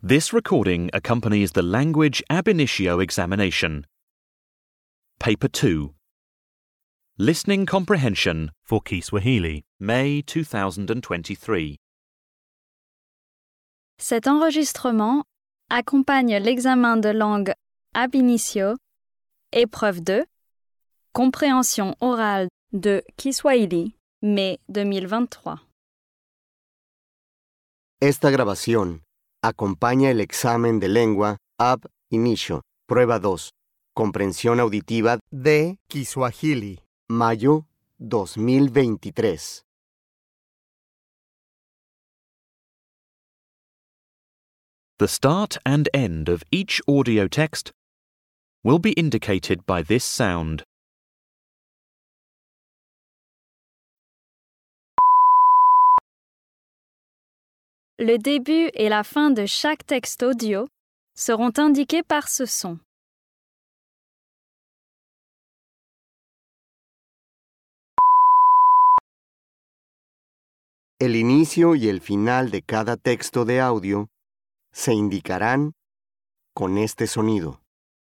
This recording accompanies the Language Ab Initio examination. Paper 2 Listening Comprehension for Kiswahili, May 2023. Cet enregistrement accompagne l'examen de langue ab initio, épreuve 2, compréhension orale de Kiswahili, mai 2023. Esta grabación acompaña el examen de lengua Ab Inicio, prueba 2, comprensión auditiva de Kiswahili. mayo 2023. The start and end of each audio text will be indicated by this sound. Le début et la fin de chaque texte audio seront indiqués par ce son. El inicio y el final de cada texto de audio se indicarán con este sonido.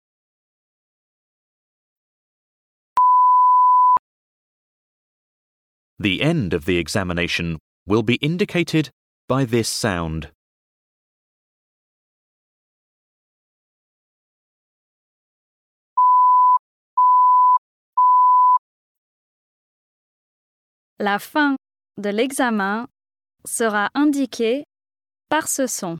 The end of the examination will be indicated by this sound. La fin de l'examen sera indiquée par ce son.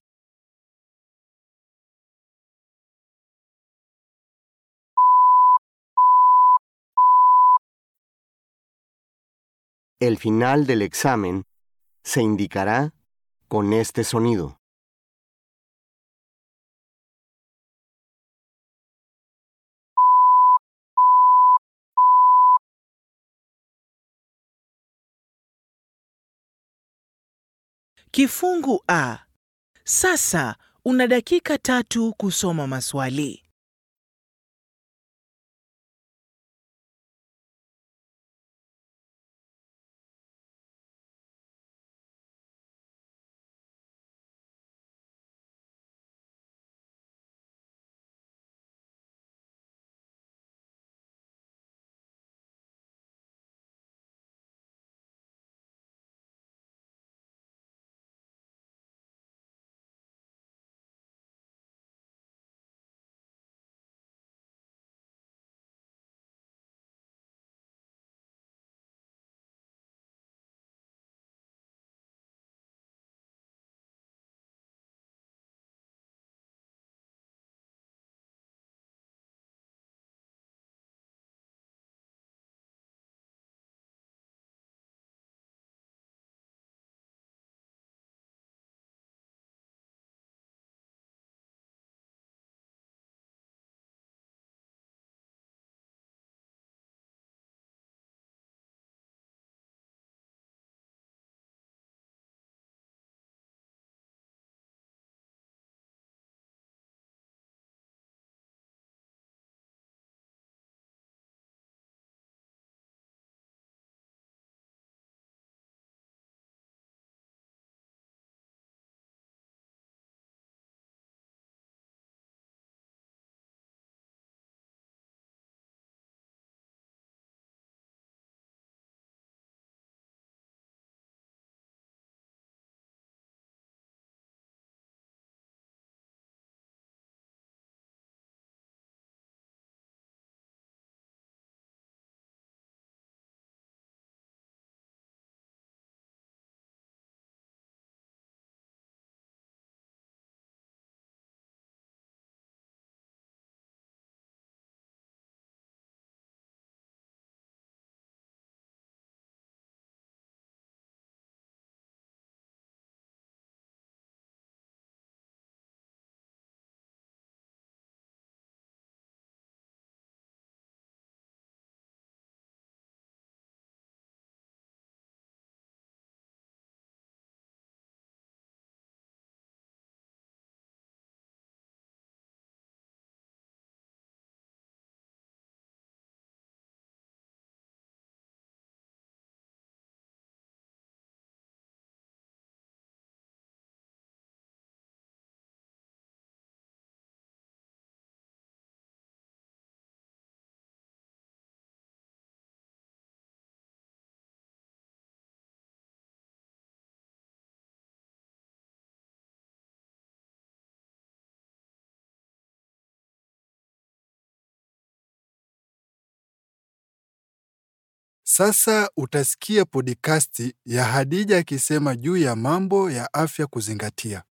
El final del examen se indicará con este sonido. Kifungu A. Sasa una dakika tatu kusoma maswali. Sasa utasikia podikasti ya Hadija akisema juu ya mambo ya afya kuzingatia.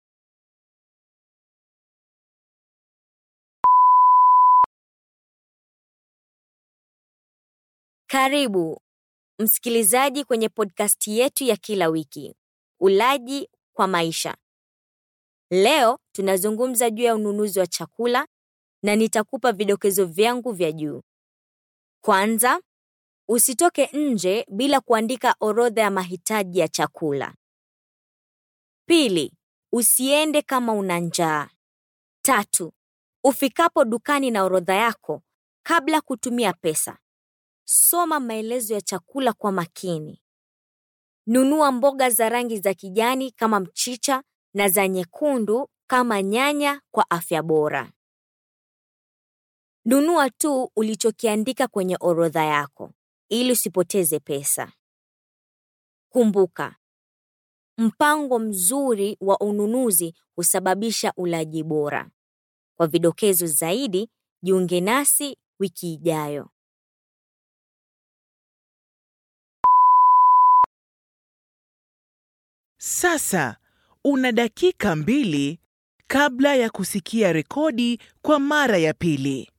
Karibu msikilizaji kwenye podkasti yetu ya kila wiki, Ulaji kwa Maisha. Leo tunazungumza juu ya ununuzi wa chakula na nitakupa vidokezo vyangu vya juu. Kwanza, usitoke nje bila kuandika orodha ya mahitaji ya chakula. Pili, usiende kama una njaa. Tatu, ufikapo dukani na orodha yako, kabla kutumia pesa, soma maelezo ya chakula kwa makini. Nunua mboga za rangi za kijani kama mchicha na za nyekundu kama nyanya kwa afya bora. Nunua tu ulichokiandika kwenye orodha yako ili usipoteze pesa. Kumbuka, mpango mzuri wa ununuzi husababisha ulaji bora. Kwa vidokezo zaidi, jiunge nasi wiki ijayo. Sasa una dakika mbili kabla ya kusikia rekodi kwa mara ya pili.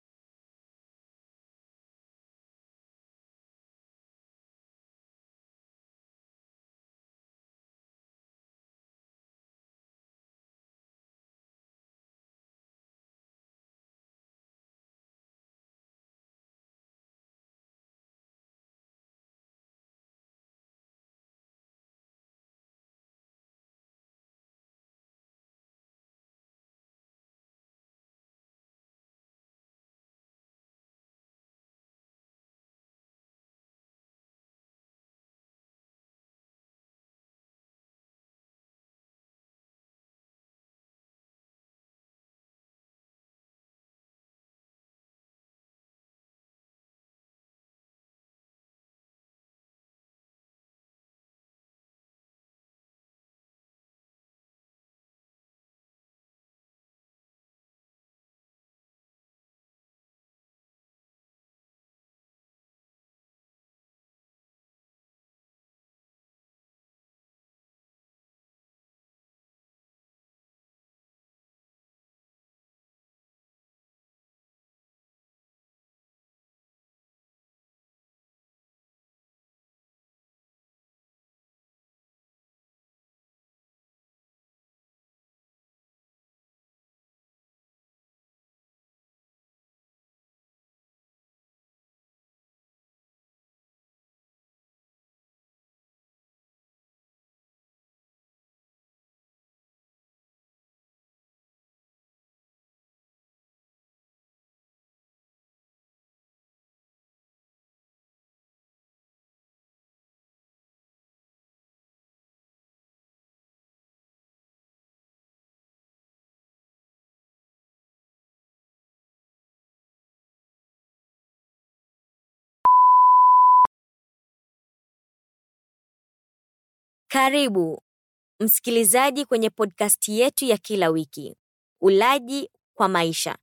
Karibu msikilizaji kwenye podkasti yetu ya kila wiki, Ulaji kwa Maisha.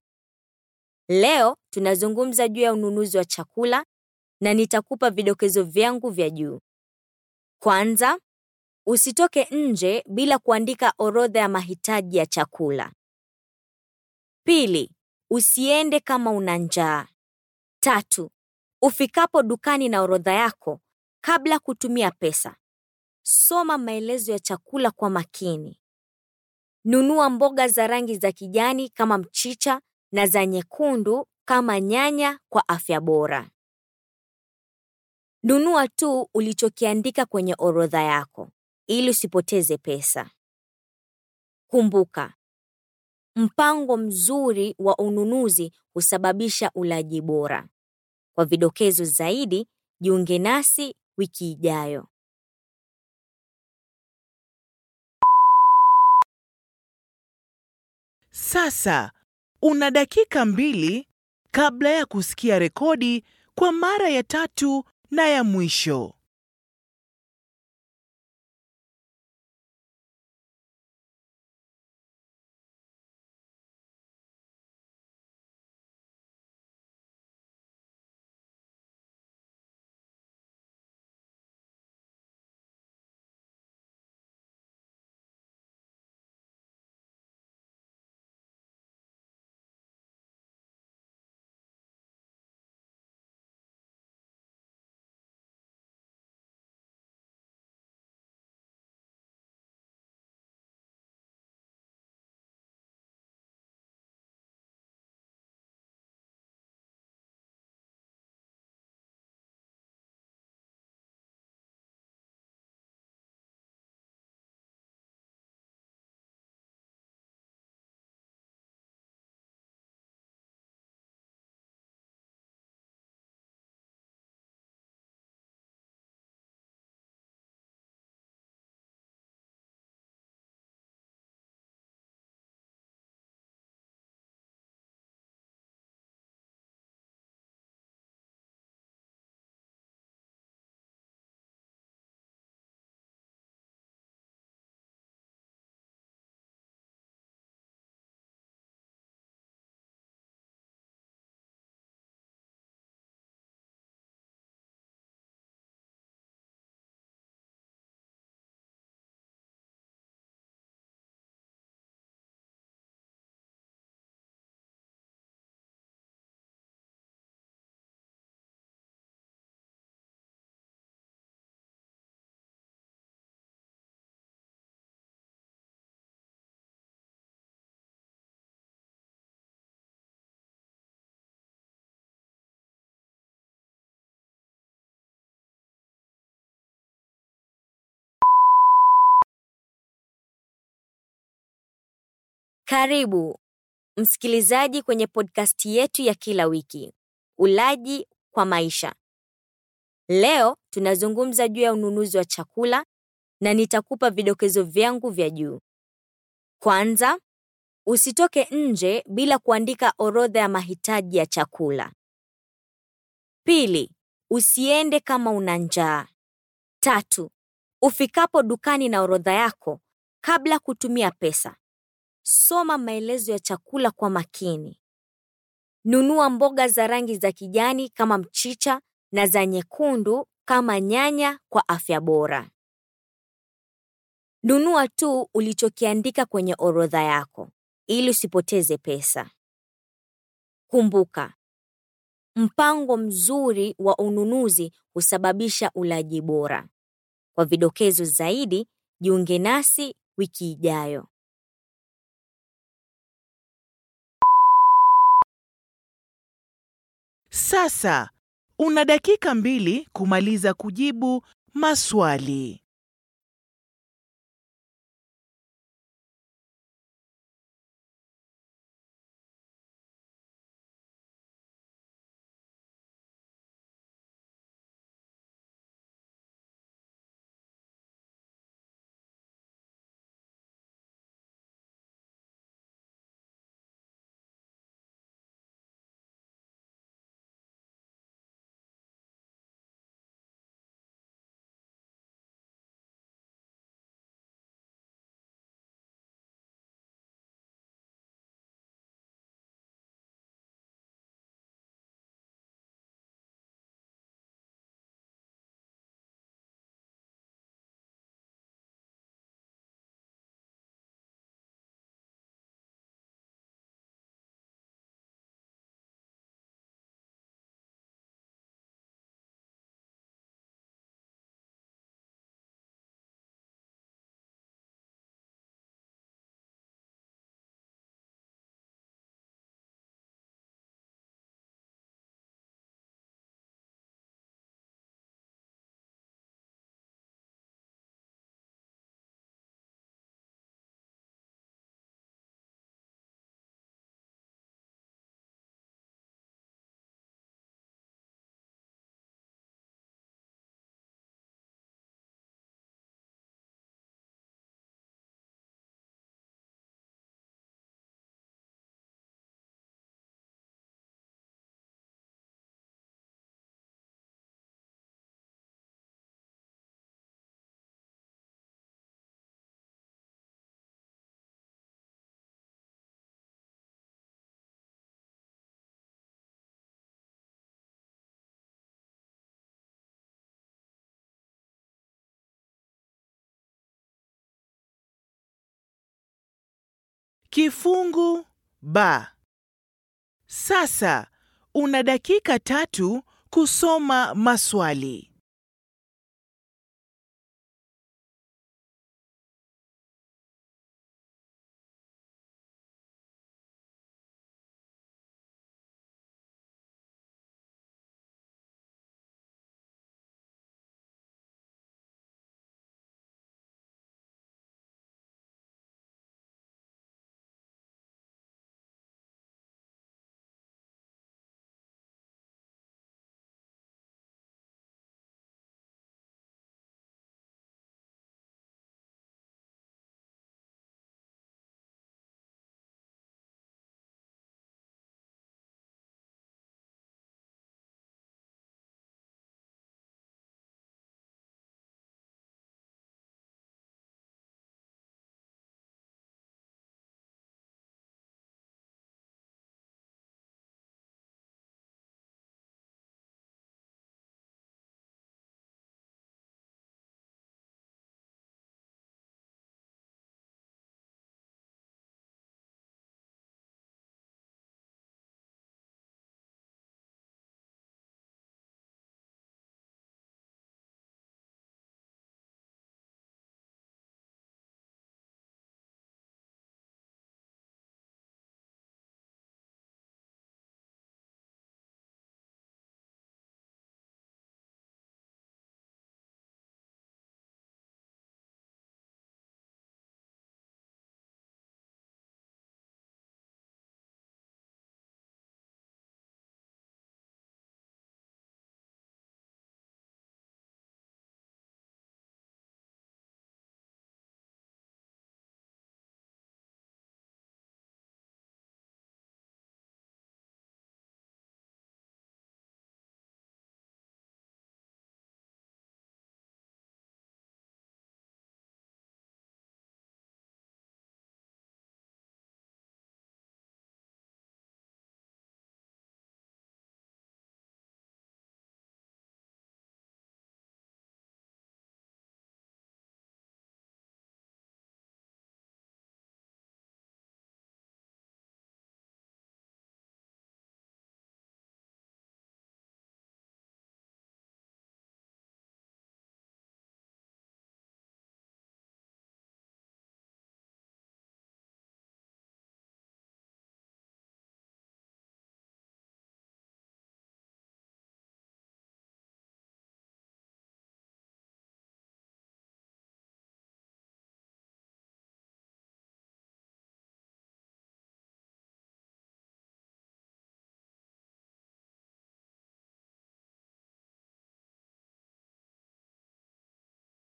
Leo tunazungumza juu ya ununuzi wa chakula na nitakupa vidokezo vyangu vya juu. Kwanza, usitoke nje bila kuandika orodha ya mahitaji ya chakula. Pili, usiende kama una njaa. Tatu, ufikapo dukani na orodha yako, kabla kutumia pesa, soma maelezo ya chakula kwa makini. Nunua mboga za rangi za kijani kama mchicha na za nyekundu kama nyanya kwa afya bora. Nunua tu ulichokiandika kwenye orodha yako ili usipoteze pesa. Kumbuka, mpango mzuri wa ununuzi husababisha ulaji bora. Kwa vidokezo zaidi, jiunge nasi wiki ijayo. Sasa una dakika mbili kabla ya kusikia rekodi kwa mara ya tatu na ya mwisho. Karibu msikilizaji kwenye podkasti yetu ya kila wiki, Ulaji kwa Maisha. Leo tunazungumza juu ya ununuzi wa chakula na nitakupa vidokezo vyangu vya juu. Kwanza, usitoke nje bila kuandika orodha ya mahitaji ya chakula. Pili, usiende kama una njaa. Tatu, ufikapo dukani na orodha yako, kabla kutumia pesa, soma maelezo ya chakula kwa makini. Nunua mboga za rangi za kijani kama mchicha na za nyekundu kama nyanya kwa afya bora. Nunua tu ulichokiandika kwenye orodha yako ili usipoteze pesa. Kumbuka, mpango mzuri wa ununuzi husababisha ulaji bora. Kwa vidokezo zaidi, jiunge nasi wiki ijayo. Sasa una dakika mbili kumaliza kujibu maswali. Kifungu ba. Sasa una dakika tatu kusoma maswali.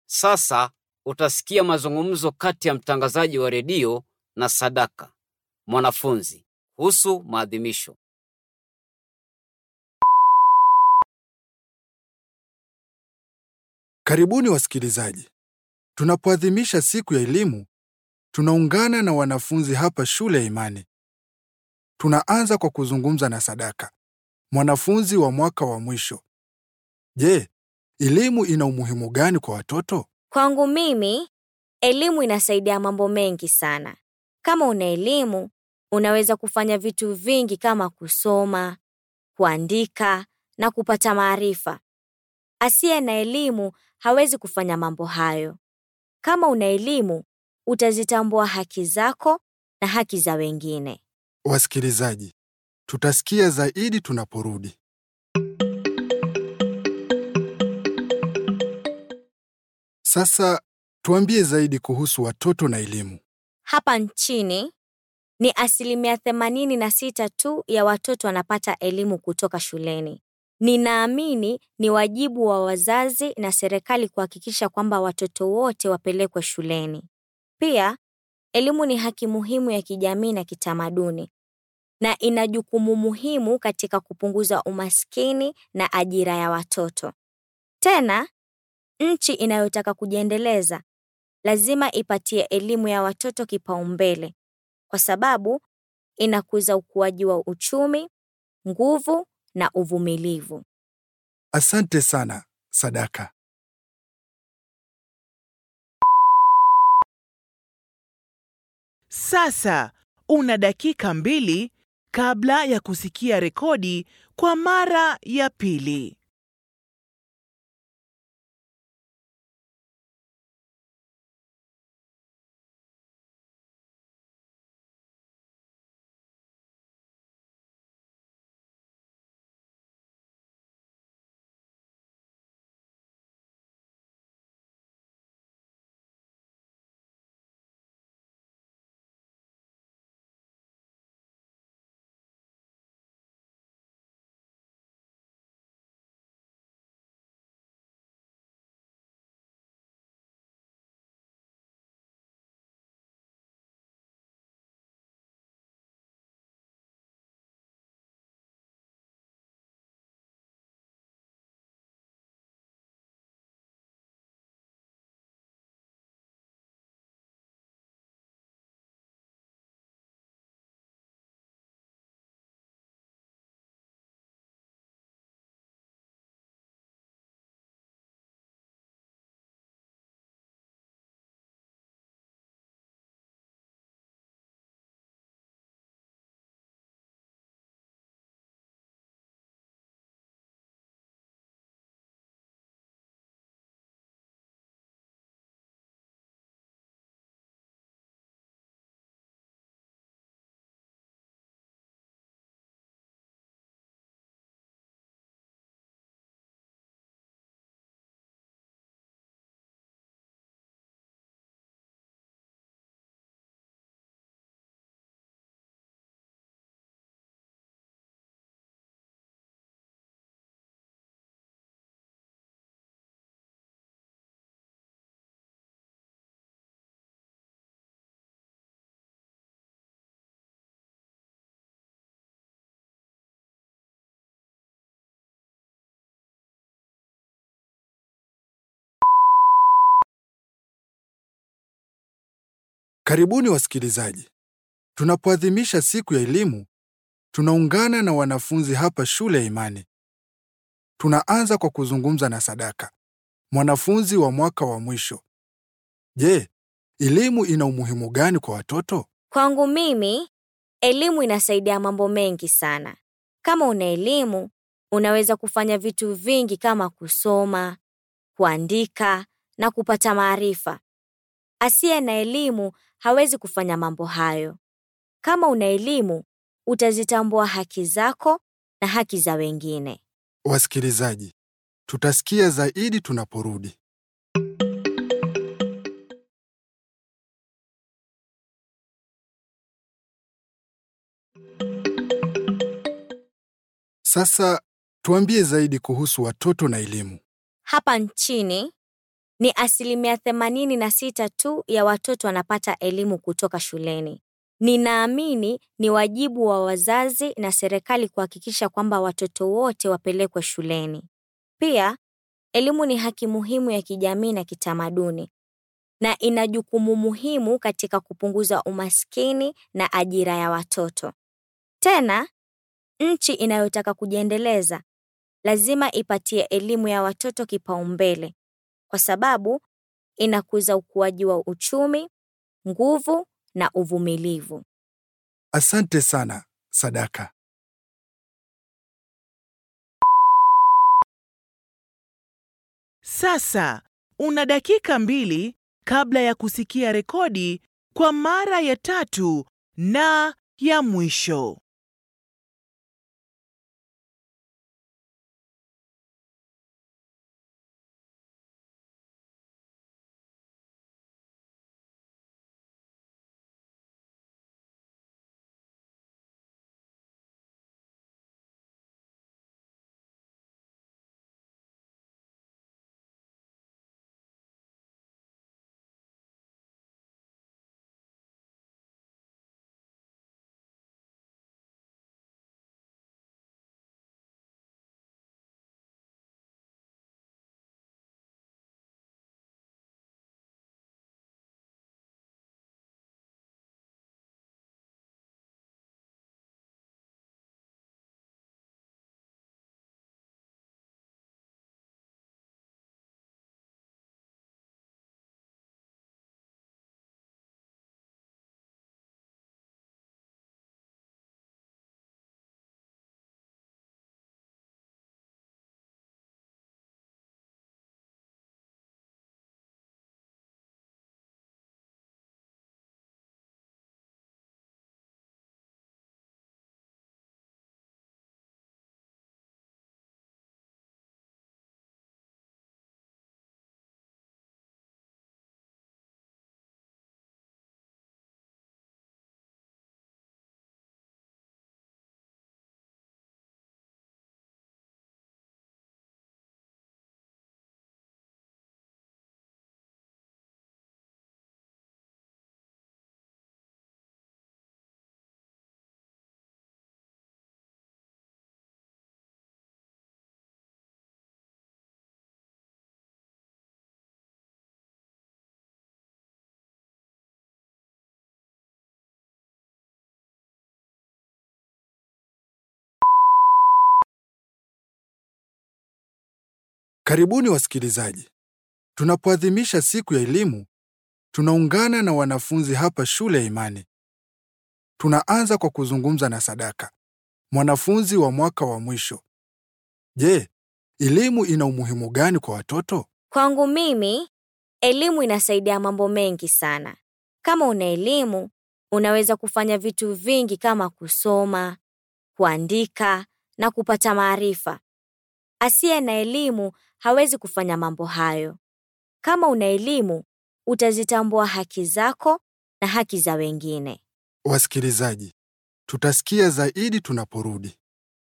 Sasa utasikia mazungumzo kati ya mtangazaji wa redio na Sadaka, mwanafunzi, kuhusu maadhimisho. Karibuni wasikilizaji. Tunapoadhimisha siku ya elimu, tunaungana na wanafunzi hapa shule ya Imani. Tunaanza kwa kuzungumza na Sadaka, mwanafunzi wa mwaka wa mwisho. Je, elimu ina umuhimu gani kwa watoto? Kwangu mimi, elimu inasaidia mambo mengi sana. Kama una elimu, unaweza kufanya vitu vingi kama kusoma, kuandika na kupata maarifa. Asiye na elimu hawezi kufanya mambo hayo. Kama una elimu, utazitambua haki zako na haki za wengine. Wasikilizaji, tutasikia zaidi tunaporudi. Sasa tuambie zaidi kuhusu watoto na elimu. Hapa nchini ni asilimia 86 tu ya watoto wanapata elimu kutoka shuleni. Ninaamini ni wajibu wa wazazi na serikali kuhakikisha kwamba watoto wote wapelekwe shuleni. Pia, elimu ni haki muhimu ya kijamii na kitamaduni na ina jukumu muhimu katika kupunguza umaskini na ajira ya watoto. Tena, nchi inayotaka kujiendeleza lazima ipatie elimu ya watoto kipaumbele kwa sababu inakuza ukuaji wa uchumi, nguvu na uvumilivu. Asante sana, Sadaka. Sasa una dakika mbili kabla ya kusikia rekodi kwa mara ya pili. Karibuni wasikilizaji. Tunapoadhimisha siku ya elimu, tunaungana na wanafunzi hapa shule ya Imani. Tunaanza kwa kuzungumza na Sadaka, mwanafunzi wa mwaka wa mwisho. Je, elimu ina umuhimu gani kwa watoto? Kwangu mimi, elimu inasaidia mambo mengi sana. Kama una elimu, unaweza kufanya vitu vingi kama kusoma, kuandika na kupata maarifa. Asiye na elimu hawezi kufanya mambo hayo. Kama una elimu, utazitambua haki zako na haki za wengine. Wasikilizaji, tutasikia zaidi tunaporudi. Sasa tuambie zaidi kuhusu watoto na elimu. Hapa nchini Ni asilimia themanini na sita tu ya watoto wanapata elimu kutoka shuleni. Ninaamini ni wajibu wa wazazi na serikali kuhakikisha kwamba watoto wote wapelekwe shuleni. Pia, elimu ni haki muhimu ya kijamii na kitamaduni na ina jukumu muhimu katika kupunguza umaskini na ajira ya watoto. Tena, nchi inayotaka kujiendeleza lazima ipatie elimu ya watoto kipaumbele kwa sababu inakuza ukuaji wa uchumi, nguvu na uvumilivu. Asante sana, Sadaka. Sasa una dakika mbili kabla ya kusikia rekodi kwa mara ya tatu na ya mwisho. Karibuni wasikilizaji. Tunapoadhimisha siku ya elimu, tunaungana na wanafunzi hapa shule ya Imani. Tunaanza kwa kuzungumza na Sadaka, mwanafunzi wa mwaka wa mwisho. Je, elimu ina umuhimu gani kwa watoto? Kwangu mimi, elimu inasaidia mambo mengi sana. Kama una elimu, unaweza kufanya vitu vingi kama kusoma, kuandika na kupata maarifa. Asiye na elimu hawezi kufanya mambo hayo. Kama una elimu, utazitambua haki zako na haki za wengine. Wasikilizaji, tutasikia zaidi tunaporudi.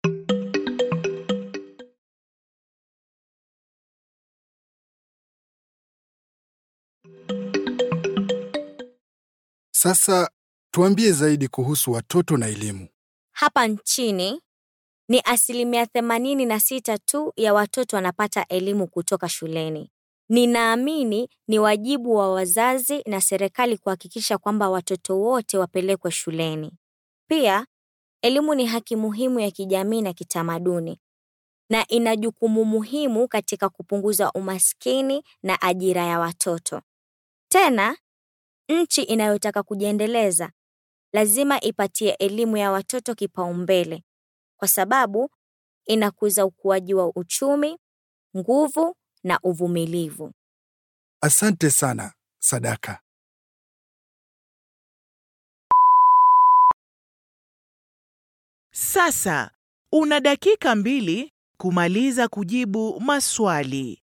Sasa tuambie zaidi kuhusu watoto na elimu. Hapa nchini ni asilimia themanini na sita tu ya watoto wanapata elimu kutoka shuleni. Ninaamini ni wajibu wa wazazi na serikali kuhakikisha kwamba watoto wote wapelekwe shuleni. Pia, elimu ni haki muhimu ya kijamii na kitamaduni na ina jukumu muhimu katika kupunguza umaskini na ajira ya watoto. Tena, nchi inayotaka kujiendeleza lazima ipatie elimu ya watoto kipaumbele kwa sababu inakuza ukuaji wa uchumi, nguvu na uvumilivu. Asante sana, Sadaka. Sasa una dakika mbili kumaliza kujibu maswali.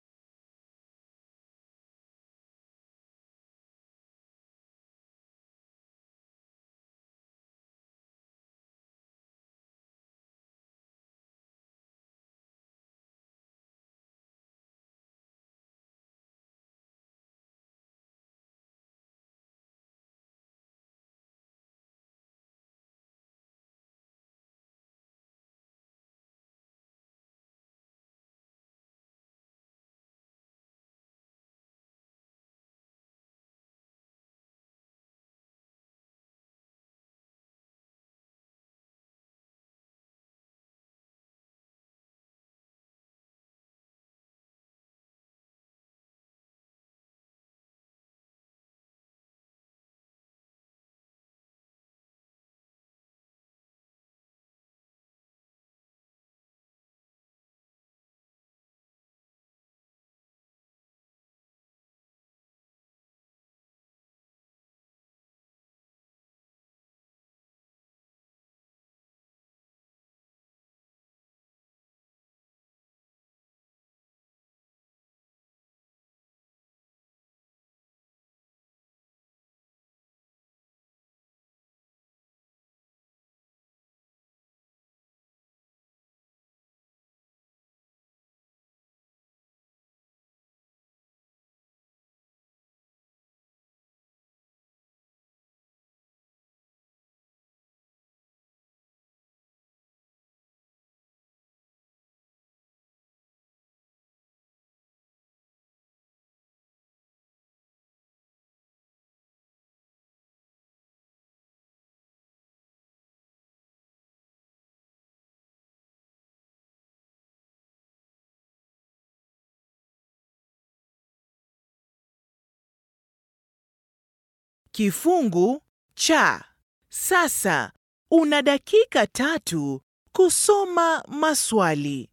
Kifungu cha. Sasa una dakika tatu kusoma maswali.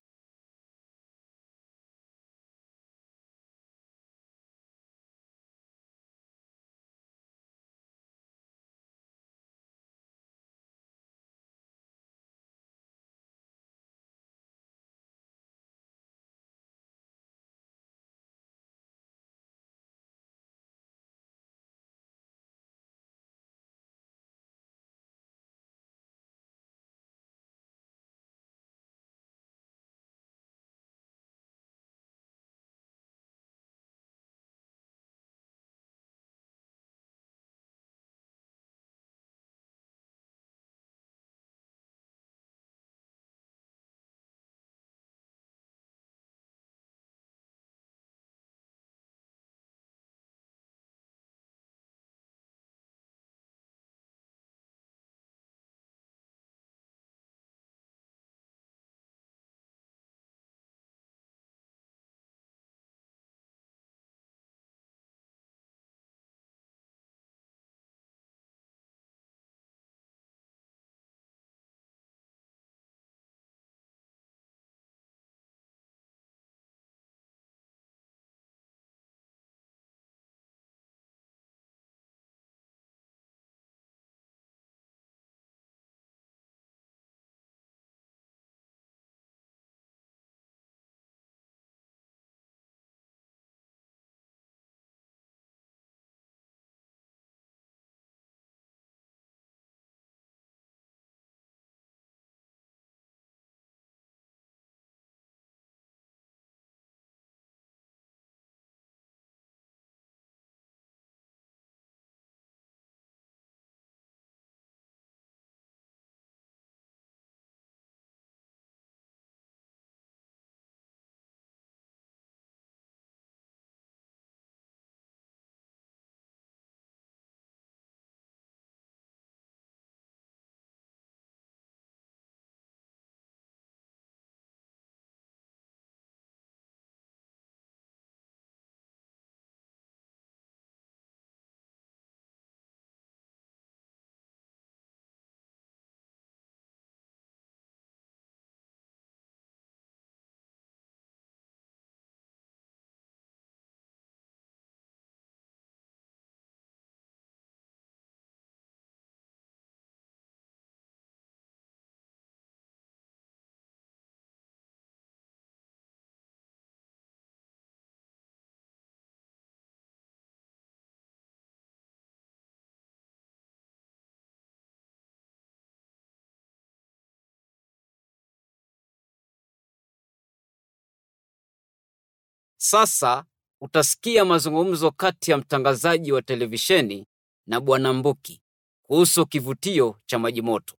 Sasa utasikia mazungumzo kati ya mtangazaji wa televisheni na Bwana Mbuki kuhusu kivutio cha maji moto.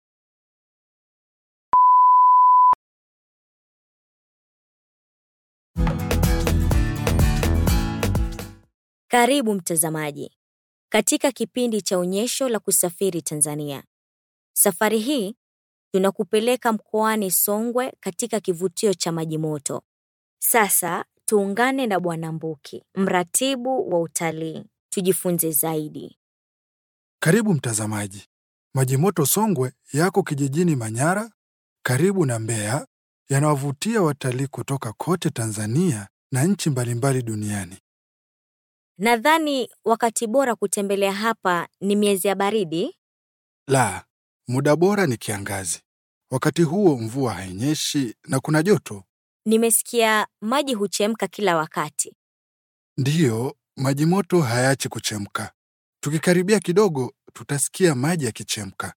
Karibu mtazamaji katika kipindi cha onyesho la kusafiri Tanzania. Safari hii tunakupeleka mkoani Songwe katika kivutio cha maji moto. Sasa tuungane na Bwana Mbuki, mratibu wa utalii, tujifunze zaidi. Karibu mtazamaji. Maji moto Songwe yako kijijini Manyara, karibu na Mbeya, yanawavutia watalii kutoka kote Tanzania na nchi mbalimbali duniani. Nadhani wakati bora kutembelea hapa ni miezi ya baridi. La, muda bora ni kiangazi. Wakati huo mvua hainyeshi na kuna joto. Nimesikia maji huchemka kila wakati. Ndiyo, maji moto hayachi kuchemka. Tukikaribia kidogo, tutasikia maji yakichemka.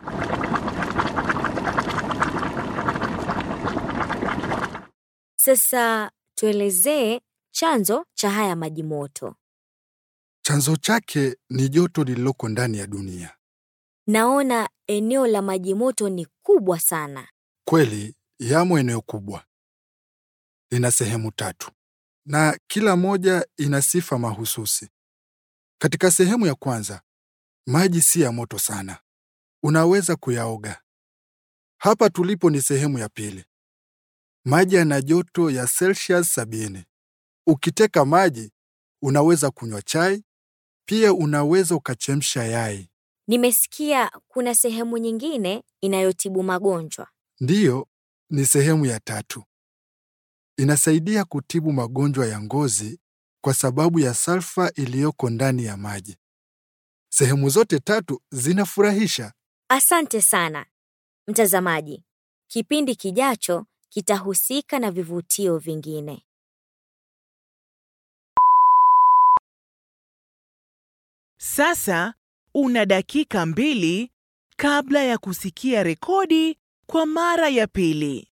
Sasa tuelezee chanzo cha haya maji moto. Chanzo chake ni joto lililoko ndani ya dunia. Naona eneo la maji moto ni kubwa sana. Kweli, yamo eneo kubwa. Lina sehemu tatu na kila moja ina sifa mahususi. Katika sehemu ya kwanza, maji si ya moto sana, unaweza kuyaoga. Hapa tulipo ni sehemu ya pili. Maji yana joto ya Celsius sabini. Ukiteka maji, unaweza kunywa chai, Pia unaweza ukachemsha yai. Nimesikia kuna sehemu nyingine inayotibu magonjwa. Ndiyo, ni sehemu ya tatu. Inasaidia kutibu magonjwa ya ngozi kwa sababu ya salfa iliyoko ndani ya maji. Sehemu zote tatu zinafurahisha. Asante sana. Mtazamaji, kipindi kijacho kitahusika na vivutio vingine. Sasa una dakika mbili kabla ya kusikia rekodi kwa mara ya pili.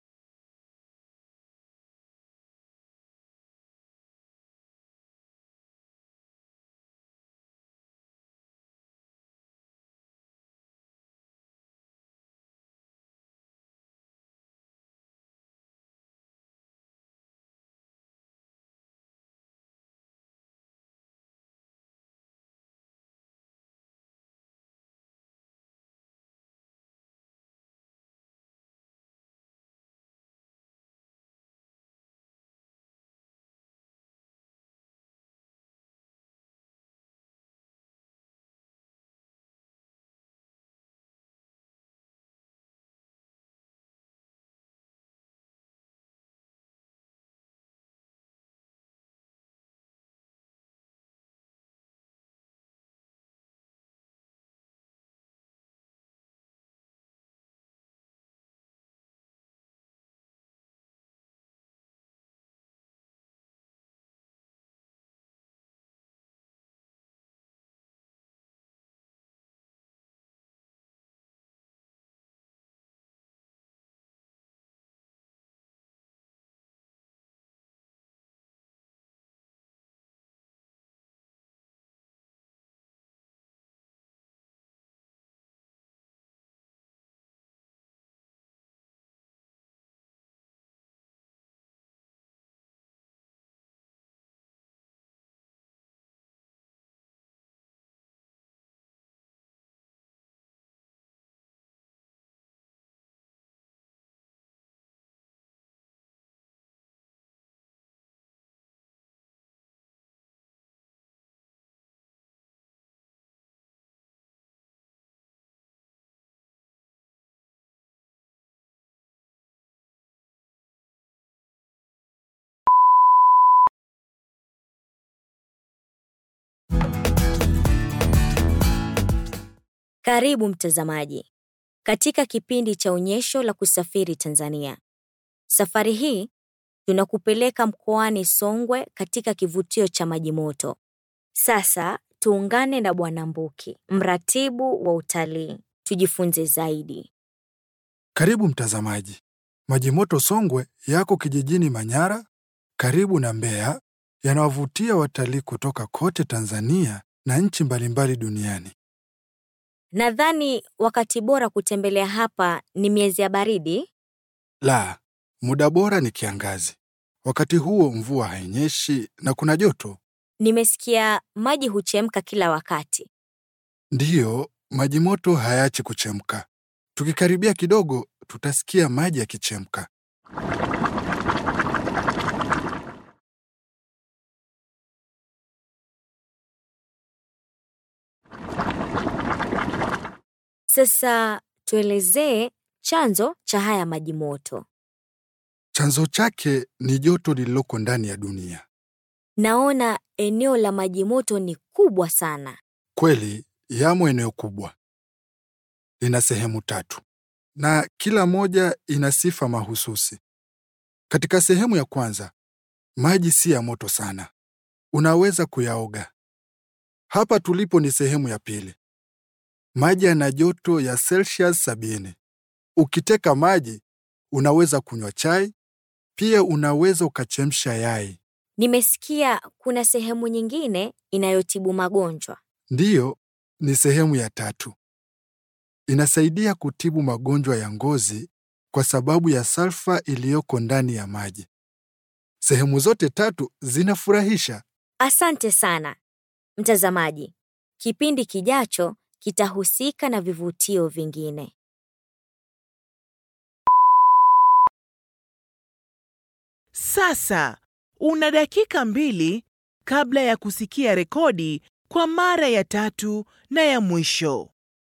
Karibu mtazamaji katika kipindi cha onyesho la kusafiri Tanzania. Safari hii tunakupeleka mkoani Songwe katika kivutio cha maji moto. Sasa tuungane na Bwana Mbuki, mratibu wa utalii, tujifunze zaidi. Karibu mtazamaji. Maji moto Songwe yako kijijini Manyara, karibu na Mbeya, yanawavutia watalii kutoka kote Tanzania na nchi mbalimbali duniani. Nadhani wakati bora kutembelea hapa ni miezi ya baridi. La, muda bora ni kiangazi. Wakati huo mvua hainyeshi na kuna joto. Nimesikia maji huchemka kila wakati. Ndiyo, maji moto hayaachi kuchemka. Tukikaribia kidogo, tutasikia maji yakichemka. Sasa tuelezee chanzo cha haya maji moto. Chanzo chake ni joto lililoko ndani ya dunia. Naona eneo la maji moto ni kubwa sana. Kweli, yamo eneo kubwa. Lina sehemu tatu na kila moja ina sifa mahususi. Katika sehemu ya kwanza, maji si ya moto sana, unaweza kuyaoga. Hapa tulipo ni sehemu ya pili. Maji yana joto ya Celsius sabini. Ukiteka maji, unaweza kunywa chai, pia unaweza ukachemsha yai. Nimesikia kuna sehemu nyingine inayotibu magonjwa. Ndiyo, ni sehemu ya tatu. Inasaidia kutibu magonjwa ya ngozi kwa sababu ya salfa iliyoko ndani ya maji. Sehemu zote tatu zinafurahisha. Asante sana. Mtazamaji, kipindi kijacho kitahusika na vivutio vingine. Sasa una dakika mbili kabla ya kusikia rekodi kwa mara ya tatu na ya mwisho.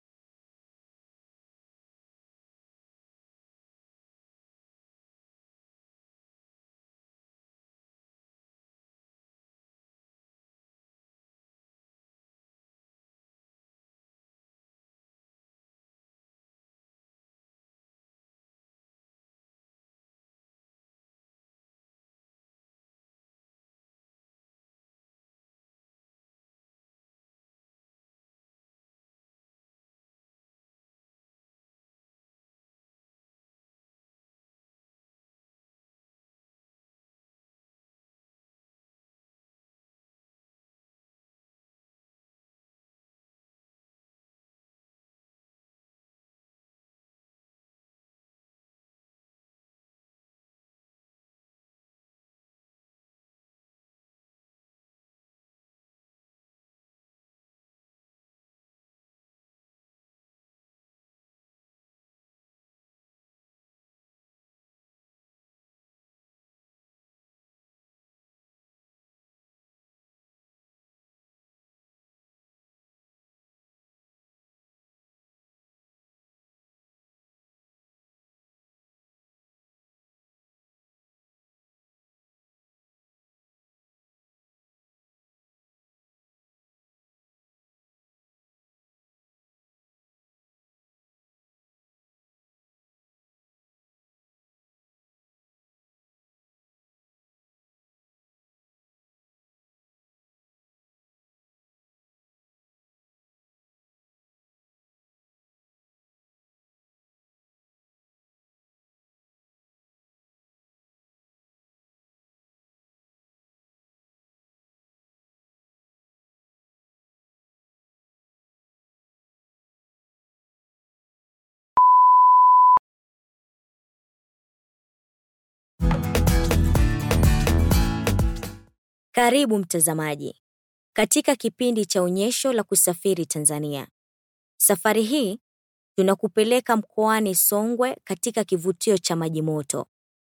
Karibu mtazamaji katika kipindi cha onyesho la kusafiri Tanzania. Safari hii tunakupeleka mkoani Songwe katika kivutio cha maji moto.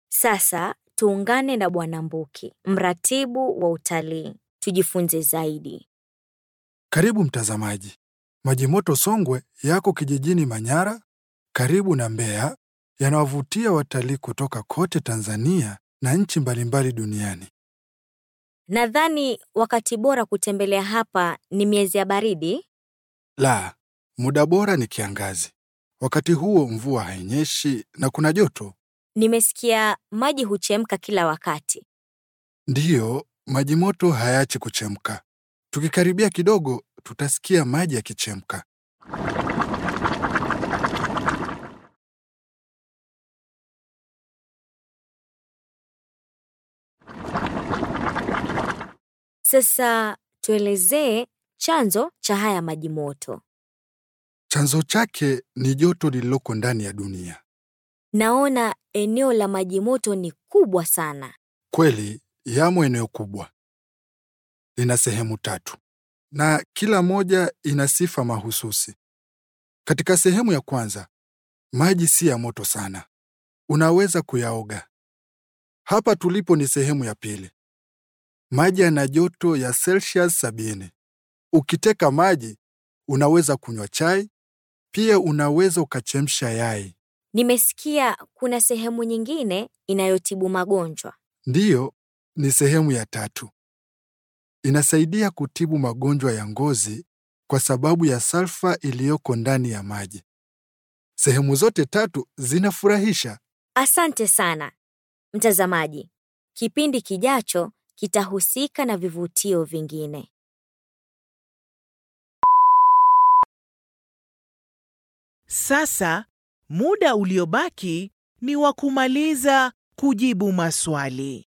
Sasa tuungane na Bwana Mbuki, mratibu wa utalii, tujifunze zaidi. Karibu mtazamaji. Maji moto Songwe yako kijijini Manyara, karibu na Mbeya, yanawavutia watalii kutoka kote Tanzania na nchi mbalimbali duniani. Nadhani wakati bora kutembelea hapa ni miezi ya baridi. La, muda bora ni kiangazi. Wakati huo mvua hainyeshi na kuna joto. Nimesikia maji huchemka kila wakati. Ndiyo, maji moto hayaachi kuchemka. Tukikaribia kidogo, tutasikia maji yakichemka. Sasa tuelezee chanzo cha haya maji moto. Chanzo chake ni joto lililoko ndani ya dunia. Naona eneo la maji moto ni kubwa sana. Kweli, yamo eneo kubwa. Lina sehemu tatu na kila moja ina sifa mahususi. Katika sehemu ya kwanza, maji si ya moto sana, unaweza kuyaoga. Hapa tulipo ni sehemu ya pili. Maji yana joto ya Celsius sabini. Ukiteka maji, unaweza kunywa chai, pia unaweza ukachemsha yai. Nimesikia kuna sehemu nyingine inayotibu magonjwa. Ndiyo, ni sehemu ya tatu. Inasaidia kutibu magonjwa ya ngozi kwa sababu ya salfa iliyoko ndani ya maji. Sehemu zote tatu zinafurahisha. Asante sana mtazamaji. Kipindi kijacho kitahusika na vivutio vingine. Sasa muda uliobaki ni wa kumaliza kujibu maswali.